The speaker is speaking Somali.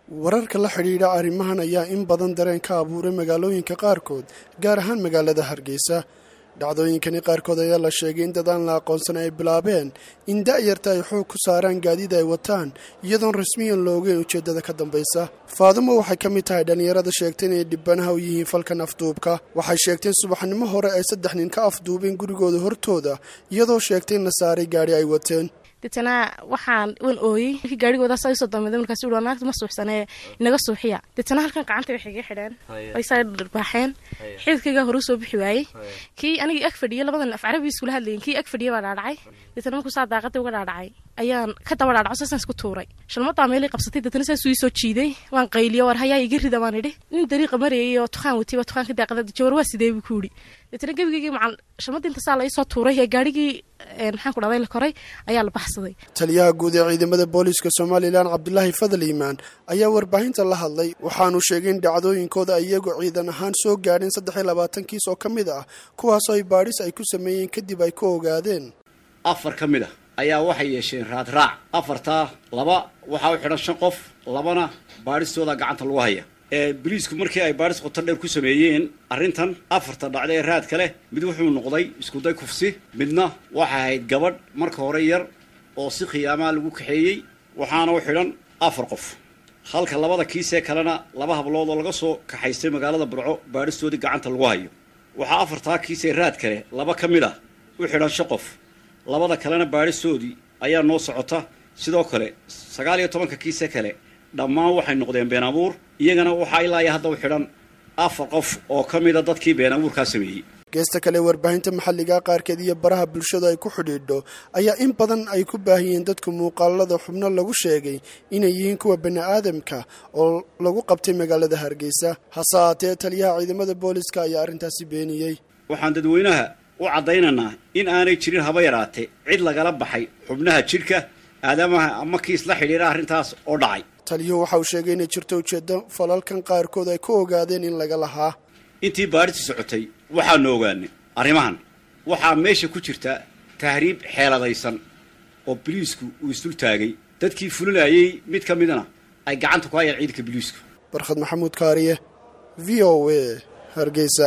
wararka la xidhiidha arrimahan ayaa in badan dareen ka abuuray magaalooyinka qaarkood gaar ahaan magaalada hargeysa dhacdooyinkani qaarkood ayaa la sheegay in dad aan la aqoonsan ay bilaabeen in da'yarta ay xoog ku saaraan gaadiid ay wataan iyadoon rasmiyan la ogeyn ujeeddada ka dambaysa faadumo waxay ka mid tahay dhallinyarada sheegtay inay dhibanaha u yihiin falkan afduubka waxay sheegteen subaxnimo hore ay saddex nin ka afduubeen gurigooda hortooda iyadoo sheegtay in la saaray gaadhi ay wateen deetana waxaan wan ooyey markii gaarigoodaas ay soo dambeydeen markaas uu naagta ma suuxsanee inaga suuxiya deetana halkan gacanta waxay iga xidheen ay saa dharbaaxeen xididkaygaa hore usoo bixi waayey kii anigii ag fadhiya labadan af carabi iskula hadlayen kii ag fadhiya baa dhaadhacay deetana markuu saa daaqadii uga dhaadhacay ayaan ka daba dhaadhaco saasaan isku tuuray shalmadaa meelay qabsatay deetana saasuu ii soo jiiday waan qayliyo war hayaa iga rida baan idhi nin dariiqa marayay oo tukaan watay baa tukaanka daaqada jawar waa sidee buu ku yidhi deetana gebigaygii macal shalmadii inta saa la ii soo tuuray ee gaarigii maxaan ku dhahday la koray ayaa la baxsaday taliyaha guud ee ciidamada booliiska somalilan cabdulaahi fadal iimaan ayaa warbaahinta la hadlay waxaanu sheegay in dhacdooyinkooda ay iyagu ciidan ahaan soo gaadheen saddex iyo labaatan kiis oo ka mid ah kuwaasoo ay baadhis ay ku sameeyeen kadib ay ku ogaadeen afar ka mid ah ayaa waxay yeesheen raadraac afartaa laba waxaa u xidhan shan qof labana baadhistooda gacanta lagu haya ee boliisku markii ay baadhis qoto dheer ku sameeyeen arrintan afarta dhacda ee raadka leh mid wuxuu noqday iskuday kufsi midna waxay ahayd gabadh marka hore yar oo si khiyaamaa lagu kaxeeyey waxaana u xidhan afar qof halka labada kiisee kalena laba hablood oo laga soo kaxaystay magaalada burco baadhistoodii gacanta lagu hayo waxaa afartaa kiisee raadka leh laba ka mid ah u xidhan shan qof labada kalena baadhistoodii ayaa noo socota sidoo kale sagaal iyo tobanka kiise kale dhammaan waxay noqdeen been abuur iyagana waxaa ilaaya hadda u xidhan afar qof oo ka mida dadkii been abuurkaa sameeyey geesta kale warbaahinta maxalliga qaarkeed iyo baraha bulshadu ay ku xidhiidho ayaa in badan ay ku baahiyeen dadku muuqaalada xubno lagu sheegay inay yihiin kuwa bani aadamka oo lagu qabtay magaalada hargeysa hase haatee taliyaha ciidamada booliska ayaa arrintaasi beeniyey waxaan dadweynaha u caddaynaynaa in aanay jirin haba yaraatee cid lagala baxay xubnaha jidhka aadamaha ama kiis la xidhiidha arrintaas oo dhacay taliyuhu waxa uu sheegay inay jirto ujeeddo falalkan qaarkood ay ku ogaadeen in laga lahaa intii baadhistu socotay waxaanu ogaanay arrimahan waxaa meesha ku jirta tahriib xeeladaysan oo biliisku uu isdul taagay dadkii fulinayay mid ka midna ay gacanta ku hayaan ciidanka biliisku barkhad maxamuud kaariye v o a hargeysa